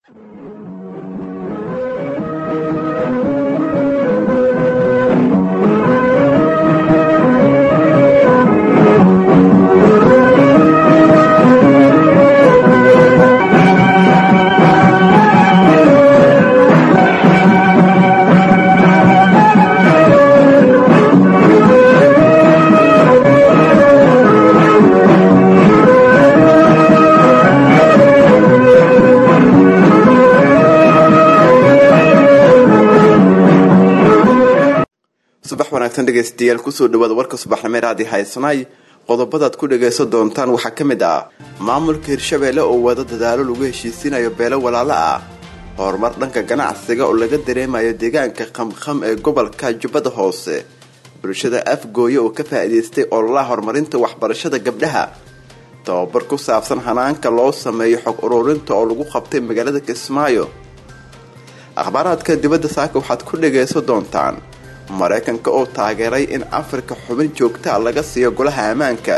subax wanaagsan dhegaystayaal kusoo dhawaada warka subaxnimeed aad i haysanay qodobadaad ku dhagaysan doontaan waxaa ka mid ah maamulka hirshabeelle oo wada dadaalo lagu heshiisiinayo beelo walaalo ah horumar dhanka ganacsiga oo laga dareemayo deegaanka qamqam ee gobolka jubbada hoose bulshada afgooye oo ka faa'iidaystay ololaha horumarinta waxbarashada gabdhaha tababar ku saabsan hanaanka loo sameeyo xog ururinta oo lagu qabtay magaalada kismaayo akhbaaraadka dibadda saaka waxaad ku dhagaysan doontaan maraykanka oo taageeray in afrika xubin joogtaa laga siiyo golaha ammaanka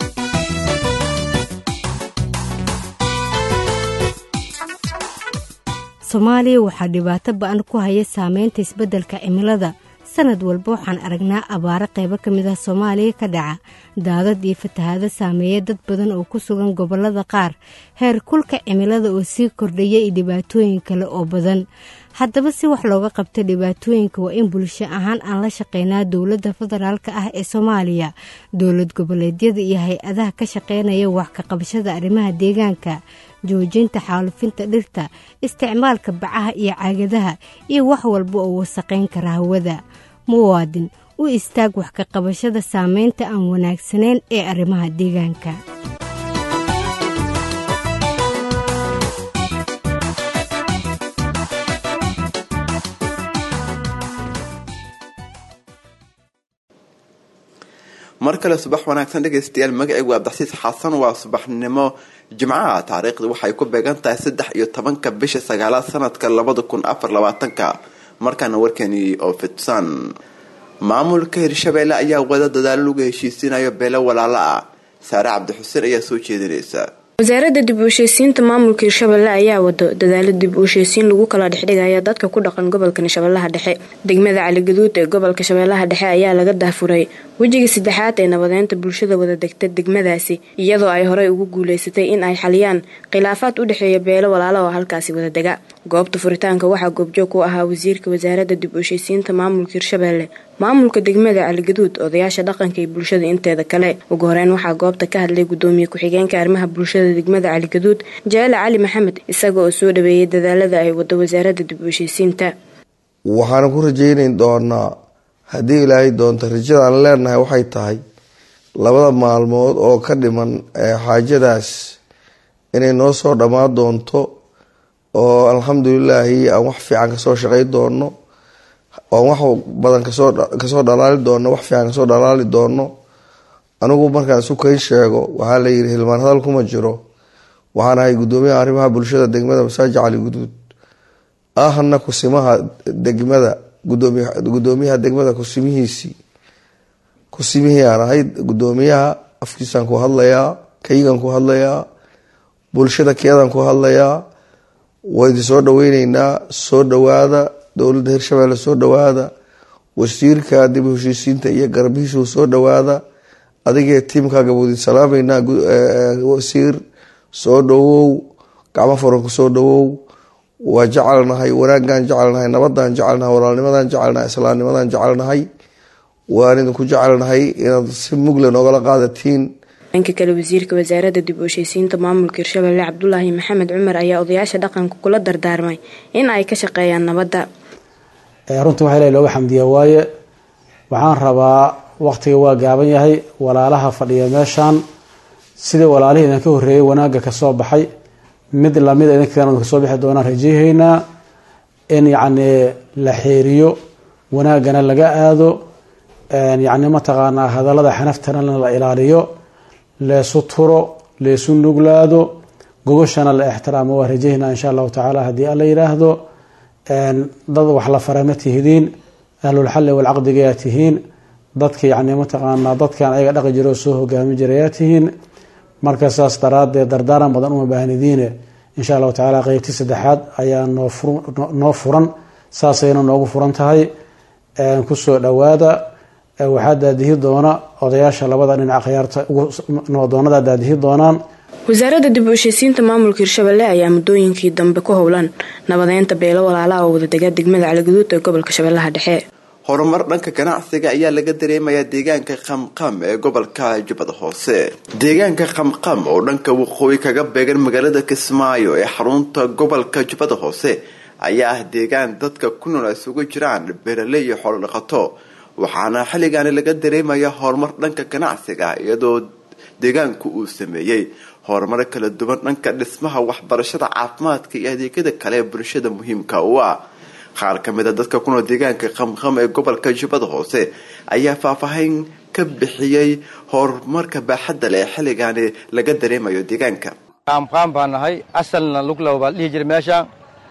soomaaliya waxaa dhibaato ba-an ku haya saameynta isbeddelka cimilada sanad walba waxaan aragnaa abaaro qaybo ka mid ah soomaaliya ka dhaca daadad iyo fatahaado saameeya dad badan oo ku sugan gobollada qaar heer kulka cimilada oo sii kordhaya iyo dhibaatooyin kale oo badan haddaba si wax looga qabta dhibaatooyinka waa in bulsho ahaan aan la shaqeynaa dowladda federaalka ah ee soomaaliya dowlad goboleedyada iyo hay-adaha ka shaqeynaya wax ka qabashada arrimaha deegaanka joojinta xaalufinta dhirta isticmaalka bacaha iyo caagadaha iyo wax walba oo wasaqayn kara hawada muwaadin u istaag wax ka qabashada saameynta aan wanaagsanayn ee arrimaha deegaanka mar kale subax wanaagsan dhegaystayaal magacaygu abdaxsiis xasan waa subaxnimo jimcaha taariikhda waxay ku beegan tahay saddex iyo tobanka bisha sagaalaad sanadka labada kun afar labaatanka markaana warkeeni oo fidsan maamulka hirshabeelle ayaa wada dadaalo lagu heshiisiinayo beelo walaalo ah saare cabdixuseen ayaa soo jeedinaysa wasaaradda dib u heshiisiinta maamulka hirshabelle ayaa wado dadaalo dib u heshiisiin lagu kala dhexdhigaya dadka ku dhaqan gobolkan shabeellaha dhexe degmada caligaduud ee gobolka shabeellaha dhexe ayaa laga daafuray wejiga saddexaad ee nabadeynta bulshada wada degta degmadaasi iyadoo ay horey ugu guuleysatay in ay xaliyaan khilaafaad u dhexeeya beelo walaalo oo halkaasi wada dega goobta furitaanka waxaa goobjoog ku ahaa wasiirka wasaaradda dib u heshiisiinta maamulka hirshabelle maamulka degmada caligaduud odayaasha dhaqanka iyo bulshada inteeda kale ugu horeyn waxaa goobta ka hadlay gudoomiye ku-xigeenka arrimaha bulshada degmada caligaduud jaale cali maxamed isaga oo soo dhaweeyay dadaalada ay wado wasaaradda dib u heshiisiinta waxaana ku rajaynayn doonaa haddii ilaahay doonto rajada aan leenahay waxay tahay labada maalmood oo ka dhiman xaajadaas inay noo soo dhammaan doonto oo alxamdulilaahi aan wax fiican kasoo shaqay doono aan wax badan kasoo kasoo dhalaali doono wax fiican kasoo dhalaali doono anigu markaan isu kayn sheego waxaa layidhi hilmaan hadal kuma jiro waxaan ahay gudoomiyaha arrimaha bulshada degmada masaajid cali guduud ahna kusimaha degmada gudoomiyaha degmada kusimihiisii kusimihii aan ahay gudoomiyaha afkiisaan ku hadlayaa kaygan ku hadlayaa bulshada keedan ku hadlayaa waa idin soo dhaweyneynaa soo dhawaada dowladda hirshabelle soo dhawaada wasiirka dib u heshiisiinta iyo garbihiisu soo dhawaada adigee tiimkaaga wuu idin salaameynaa wasiir soo dhawow gacmo furanku soo dhawow waa jecelnahay wanaagaan jecelnahay nabadaan jecelnahay walaalnimadaan jecelnahay islaamnimadaan jecelnahay waan idinku jecelnahay inaad si mugle noogala qaadatiin dhanka kale wasiirka wasaaradda dib u heshiisiinta maamulka hirshabelle cabdulaahi maxamed cumar ayaa odayaasha dhaqanka kula dardaarmay in ay ka shaqeeyaan nabadda runtii waxa ilahi looga xamdiya waaye waxaan rabaa waqtiga waa gaaban yahay walaalaha fadhiya meeshaan sidii walaalihii idinka horreeyay wanaagga kasoo baxay mid lamida idinkan kasoo bixi doonaan rajayahaynaa in yacni la xeeriyo wanaaggana laga aado yacni mataqaanaa hadallada xanaftana la ilaaliyo leesu turo leesu nuglaado gogoshana la ixtiraamo waa rajahaynaa insha allahu tacaala haddii alla yidhaahdo dad wax la fara ma tihidiin ahlulxalli walcaqdigayaa tihiin dadka yacni mataqaanaa dadkan ayaga dhaqi jiro soo hogaami jirayaa tihiin marka saas daraadeed dardaaran badan uma baahnidiine insha allahu tacaala qeybtii saddexaad ayaa noo furan saasayna noogu furan tahay kusoo dhowaada waxaa daadihi doona odayaasha labada dhinac khiyaarta nabadoonada daadihi doonaan wasaaradda dib u heshiisiinta maamulka hirshabelle ayaa muddooyinkii dambe ku howlan nabadeynta beelo walaalaha oo wadadega degmada caligaduud ee gobolka shabeellaha dhexe horumar dhanka ganacsiga ayaa laga dareemayaa deegaanka qamqam ee gobolka jubbada hoose deegaanka qamqam oo dhanka waqooyi kaga beegan magaalada kismaayo ee xarunta gobolka jubbada hoose ayaa ah deegaan dadka ku nool isugu jiraan beeraley iyo xoolo dhaqato waxaana xilligaani laga dareemaya horumar dhanka ganacsiga iyadoo deegaanku uu sameeyey horumaro kala duwan dhanka dhismaha waxbarashada caafimaadka iyo adeegyada kale ee bulshada muhiimka u ah qaar ka mid a dadka ku nool deegaanka qamqam ee gobolka jubbada hoose ayaa faahfaahin ka bixiyey horumarka baaxadda leh ee xilligaani laga dareemayo deegaanka qaamqaam baa nahay asalna luglow baa dhihi jira meesha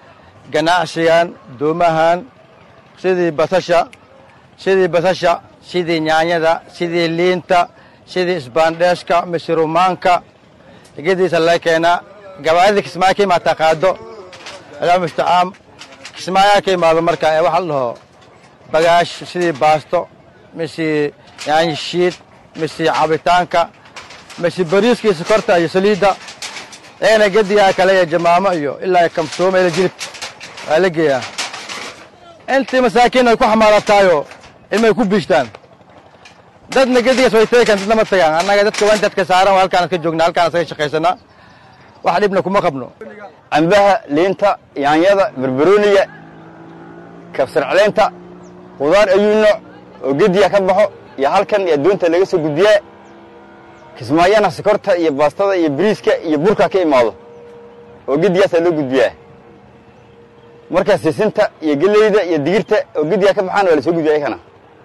ganacsigan doomahan sidii basasha sidii basasha sidii nyaanyada sidii liinta sidii isbaandheeshka misirumaanka gediisa laga keenaa gabaadida kismaayo ka imaataa qaado adaa mustacaan kismaayaa ka imaado marka ee waxa la dhaho bagaash sidii baasto mise yaanyo shiid mise cabitaanka mise bariiskii sokorta iyo saliidda eena gedigaa kale iyo jamaamo iyo ilaa kamsooma ila jilib waa la geeyaa intii masaakiin ay ku xamaalataayo ilmay ku biishtaan dadna gedigaas way teegaan dadna ma tagaan annaga dadka waa intaad ka saaran waa halkaan ka joognaa halkaan asaga shaqaysanaa wax dhibna kuma qabno cambaha liinta yaanyada barbarooniga kabsar caleynta qudaar ayuu nooc oo gediya ka baxo iyo halkan iyo adduunta laga soo gudbiyaa kismaayana sokorta iyo baastada iyo biriiska iyo burka ka imaado oo gediyaasaa loo gudbiyaa markaa sisinta iyo geleyda iyo digirta oo gediyaa ka baxaan waa la soo gudbiya ayakana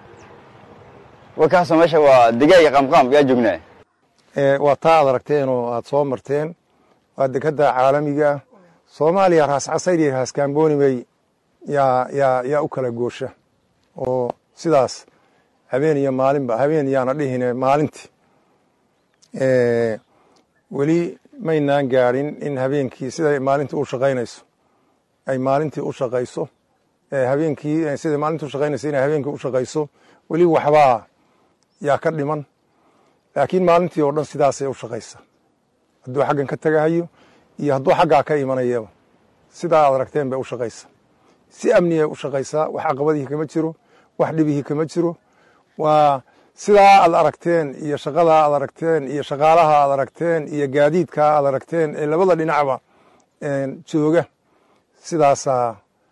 warkaasoo meesha waa digaaga qaamqaam yaa joognaa waa taa aad aragteen oo aad soo marteen waa dekadda caalamiga soomaaliya raas casayr iyo raas kaamboonimey yaa yaa yaa u kala goosha oo sidaas habeen iyo maalinba habeen yaana dhihine maalintii weli maynaan gaadhin in habeenkii siday maalintii u shaqaynayso ay maalintii u shaqayso habeenkii siday maalintii u shaqaynayso inay habeenkii u shaqayso weli waxbaa yaa ka dhiman laakiin maalintii oo dhan sidaasay u shaqaysa hadduu xaggan ka tagahayo iyo hadduu xaggaa ka imanayaba sidaa aad aragteen bay u shaqaysa si amniyay u shaqaysaa wax caqabadihii kama jiro wax dhibihii kama jiro waa sidaa aad aragteen iyo shaqadaa aad aragteen iyo shaqaalaha aad aragteen iyo gaadiidkaa aad aragteen ee labada dhinacba jooga sidaasaa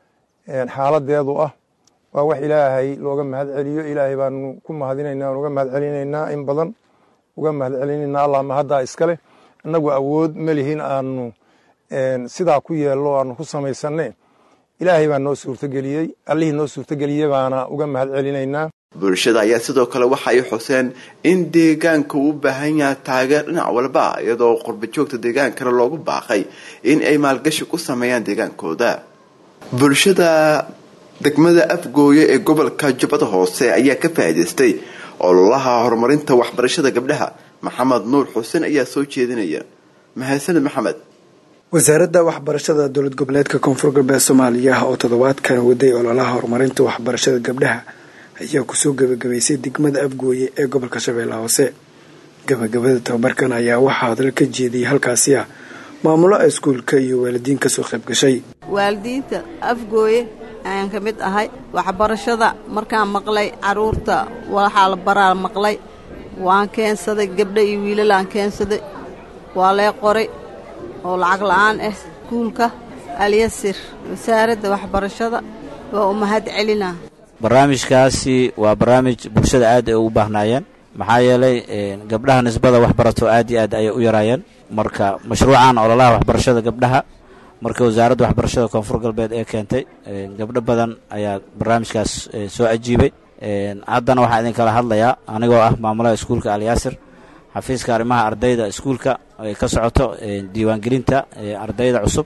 xaaladeedu ah waa wax ilaahay looga mahad celiyo ilaahay baanu ku mahadinaynaa aan uga mahad celinaynaa in badan uga mahad celinaynaa allah mahaddaa iskale innagu awood ma lihin aanu sidaa ku yeello aanu ku samaysanne ilaahay baa noo suurtogeliyey allihii noo suurtogeliyey baana uga mahad celinaynaa bulshada ayaa sidoo kale waxa ay xuseen in deegaanka uu u baahan yahay taageer dhinac walba iyadoo qurba joogta deegaankana loogu baaqay in ay maalgashi ku sameeyaan deegaankooda bulshada degmada afgooye ee gobolka jubbada hoose ayaa ka faa'iidaystay ololaha horumarinta waxbarashada gabdhaha maxamed nuur xuseen ayaa soo jeedinaya mahadsaned maxamed wasaaradda waxbarashada dowlad goboleedka koonfur galbeed soomaaliya oo toddobaadkan waday ololaha horumarinta waxbarashada gabdhaha ayaa kusoo gabagabaysay degmada afgooye ee gobolka shabeellaha hoose gabagabada tababarkan ayaa waxaa hadal ka jeediyay halkaasi ah maamulo iskuulka iyo waalidiin kasoo qayb gashay waalidiinta afgooye ayaan ka mid ahay waxbarashada markaan maqlay caruurta waxaa la baraa maqlay waan keensaday gabdho iyo wiilalaan keensaday waa lee qoray oo lacag la'aan ah iskuulka alyasir wasaaradda waxbarashada waa u mahad celinaa barnaamijkaasi waa barnaamij bulshada aad ay ugu baahnaayeen maxaa yeelay gabdhaha nisbada waxbarato aad iyo aad ayay u yaraayeen marka mashruucan ololaha waxbarashada gabdhaha marka wasaaradda waxbarashada koonfur galbeed ee keentay gabdho badan ayaa barnaamijkaas soo ajiibay haddana waxaa idin kala hadlayaa anigoo ah maamulaha iskuulka alyaasir xafiiska arrimaha ardayda iskuulka ay ka socoto diiwaangelinta ardayda cusub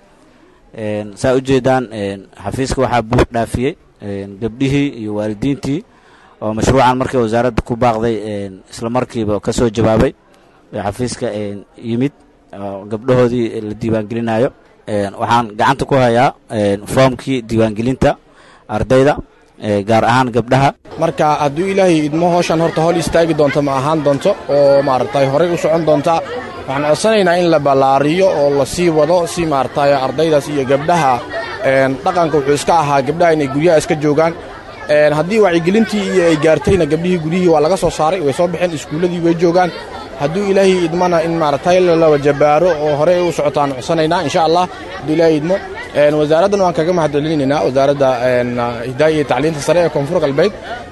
saa ujeedaan xafiiska waxaa buux dhaafiyey gabdhihii iyo waalidiintii oo mashruucan markii wasaaradda ku baaqday isla markiiba ka soo jawaabay xafiiska yimid gabdhahoodii la diiwaangelinayo waxaan gacanta ku hayaa foomkii diiwaangelinta ardayda gaar ahaan gabdhaha marka hadduu ilaahay idmo howshan horta hol istaagi doonta ma ahaan doonto oo maaragtay horey u socon doonta waxaan codsanaynaa in la ballaariyo oo la sii wado si maaragtay ardaydaas iyo gabdhaha dhaqanka wuxuu iska ahaa gabdhaha inay guryaha iska joogaan haddii wacyigelintii iyo ay gaartayna gabdhihii guryihii waa laga soo saaray way soo baxeen iskuulladii way joogaan hadduu ilaahay idmana in maaragtay lala jabaaro oo horey u socotaan codsanaynaa insha allah hadduu ilaahay idmo wasaaraddan waan kaga mahadcelinaynaa wasaaradda hidaaya iyo tacliinta sare ee koonfur galbeed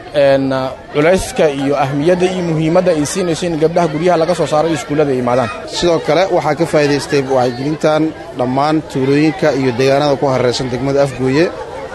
culayska iyo ahmiyadda iyo muhiimadda ay siinayso in gabdhaha guryaha laga soo saaro iyo iskuullada ay imaadaan sidoo kale waxaa ka faa'iidaystay wacyigelintan dhammaan tuulooyinka iyo deegaanada ku hareeraysan degmada afgooye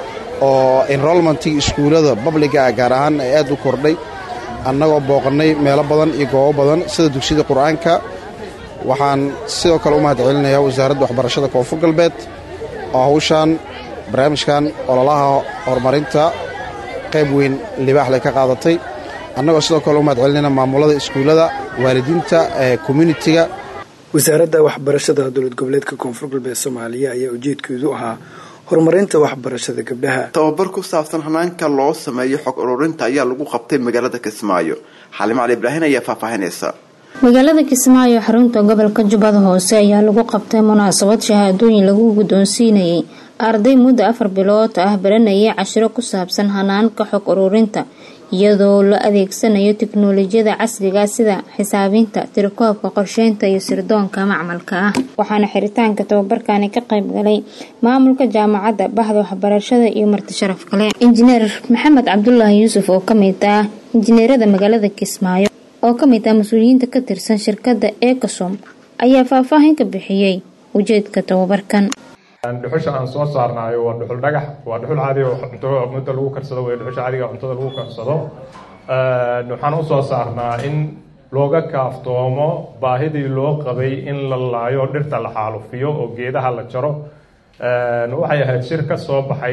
oo enrolmentii iskuullada babliga ah gaar ahaan ay aad u kordhay annagoo booqannay meelo badan iyo goobo badan sida dugsiyada qur'aanka waxaan sidoo kale u mahad celinayaa wasaaradda waxbarashada koonfur galbeed oo hawshaan barnaamijkan ololaha horumarinta qayb weyn libaaxley ka qaadatay annagoo sidoo kale u mahad celinayna maamulada iskuullada waalidiinta ee communitiga wasaaradda waxbarashada dowlad goboleedka koonfur galbeed soomaaliya ayaa ujeedkeedu ahaa horumarinta waxbarashada gabdhaha tababar ku saabsan hanaanka loo sameeyo xog ururinta ayaa lagu qabtay magaalada kismaayo xalimo cali ibraahin ayaa faahfaahinaysa magaalada kismaayo xarunta gobolka jubbada hoose ayaa lagu qabtay munaasabad shahaadooyin lagu guddoonsiinayay arday muddo afar bilood ah baranayay cashiro ku saabsan hanaanka xog ururinta iyadoo la adeegsanayo tiknolojiyada casriga sida xisaabinta tirakoobka qorsheynta iyo sirdoonka macmalka ah waxaana xiritaanka tababarkani ka qayb galay maamulka jaamacadda bahda waxbarashada iyo marti sharaf kale injineer maxamed cabdulaahi yuusuf oo kamid ah injineerada magaalada kismaayo oo kamid ah mas-uuliyiinta ka tirsan shirkadda ecosom ayaa faahfaahin ka bixiyey ujeedka tababarkan dhuxusha aan soo saarnaayo waa dhuxul dhagax waa dhuxul caadi oo cunto muddo lagu karsado wey dhuxusha caadiga cuntada lagu karsado waxaan u soo saarnaa in looga kaaftoomo baahidii loo qabay in la laayo dhirta la xaalufiyo oo geedaha la jaro waxay ahayd shir ka soo baxay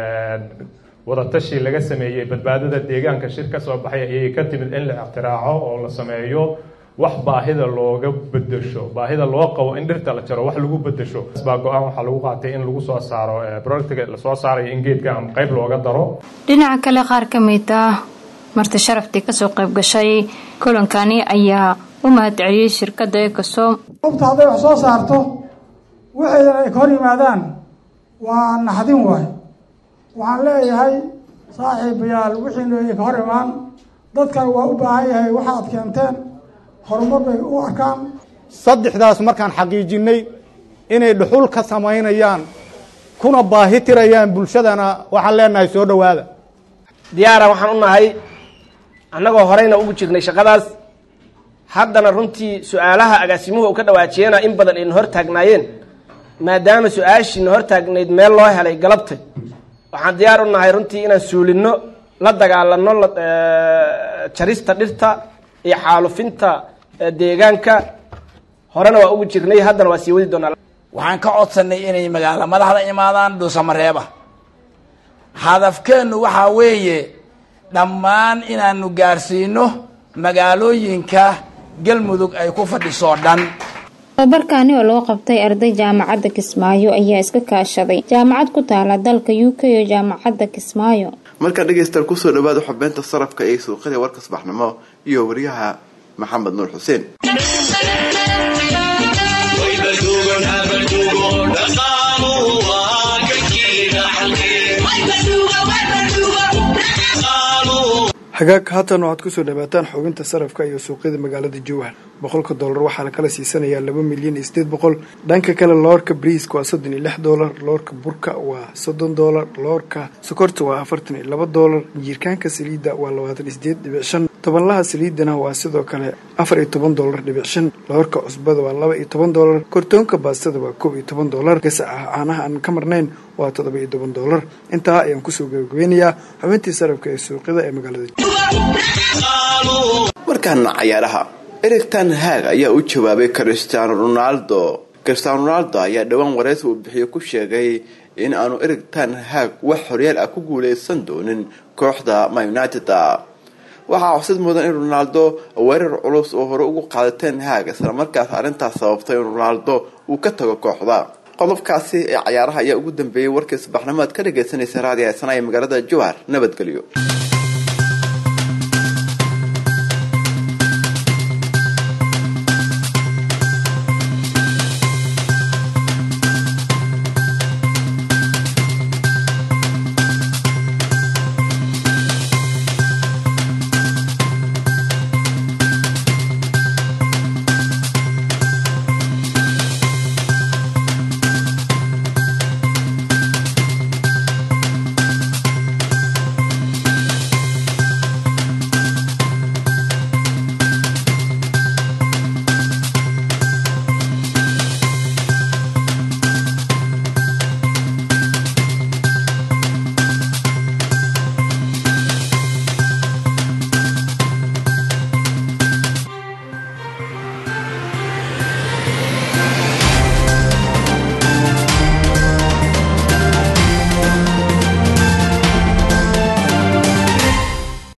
wadatashi laga sameeyey badbaadada deegaanka shir ka soo baxay ayay ka timid in la ictiraaco oo la sameeyo wax baahida looga bedesho baahida loo qabo in dhirta la jaro wax lagu bedesho baa go-aan waxaa lagu qaatay in lagu soo saaro productiga lasoo saarayo in geedka ama qayb looga daro dhinaca kale qaar ka mid ah marti sharaftii kasoo qayb gashay kulankani ayaa u mahadceliyey shirkadda ecosom ubta hadday wax soo saarto waxaydan ay ka hor yimaadaan waa naxdin waay waxaan leeyahay saaxiibayaal wixiina ay ka hor imaan dadkan waa u baahan yahay waxaad keenteen horumar bay u arkaan saddexdaas markaan xaqiijinnay inay dhuxul ka samaynayaan kuna baahi tirayaan bulshadana waxaan leenahay soo dhowaada diyaara waxaan u nahay annagoo horeyna ugu jirnay shaqadaas haddana runtii su-aalaha agaasimuhu u ka dhawaajiyena in badan ayna hor taagnaayeen maadaama su-aashiina hor taagnayd meel loo helay galabtay waxaan diyaar u nahay runtii inaan suulinno la dagaalano jarista dhirta iyo xaalufinta deegaanka horena waa ugu jirnay haddana waa sii wadi doonaa waxaan ka codsanay inay magaalo madaxda imaadaan dhuusamareeba hadafkeennu waxaa weeye dhammaan inaanu gaarsiino magaalooyinka galmudug ay ku fadhisoo dhan tababarkaani oo loo qabtay arday jaamacadda kismaayo ayaa iska kaashaday jaamacad ku taala dalka u k iyo jaamacadda kismaayo markaa dhegaystaal kusoo dhawaada xubeynta sarafka ee suuqyada warka subaxnimo iyo wariyaha maxamed nuur xuseen hagaag haatan waxaad kusoo dhawaataan xubinta sarafka iyo suuqyada magaalada jowhar boqolka doolar waxaa la kala siisanayaa laba milyan iyo sideed boqol dhanka kale loorka briiska waa soddon iyo lix doolar loorka burka waa soddon doolar loorka sokorta waa afartan iyo laba doolar jiirkaanka saliidda waa labaatan iyo sideed dhibic shan tobanlaha saliidana waa sidoo kale afar iyo toban doolar dhibic shan loorka cusbada waa laba iyo toban doolar kortoonka baastada waa koob iyo toban doolar gasaca caanaha aan ka marnayn waa toddoba iyo toban doolar intaa ayaan kusoo gabagabeynayaa xubintii sarafka ee suuqyada ee magaalada markaana cayaaraha erigtan haag ayaa u jawaabay cristiano ronaldo cristiano ronaldo ayaa dhowaan wareysi uu bixiyo ku sheegay in aanu erigtan haag wax horyaal ah ku guuleysan doonin kooxda ma united waxaa xusid mudan in ronaldo weerar culus oo hore ugu qaadateen haag islamarkaas arrintaas sababtay in ronaldo uu ka tago kooxda qodobkaasi ee cayaaraha ayaa ugu dambeeyey warkii subaxnimo aad ka dhagaysanaysa raadiyo heesana ee magaalada jowhar nabadgelyo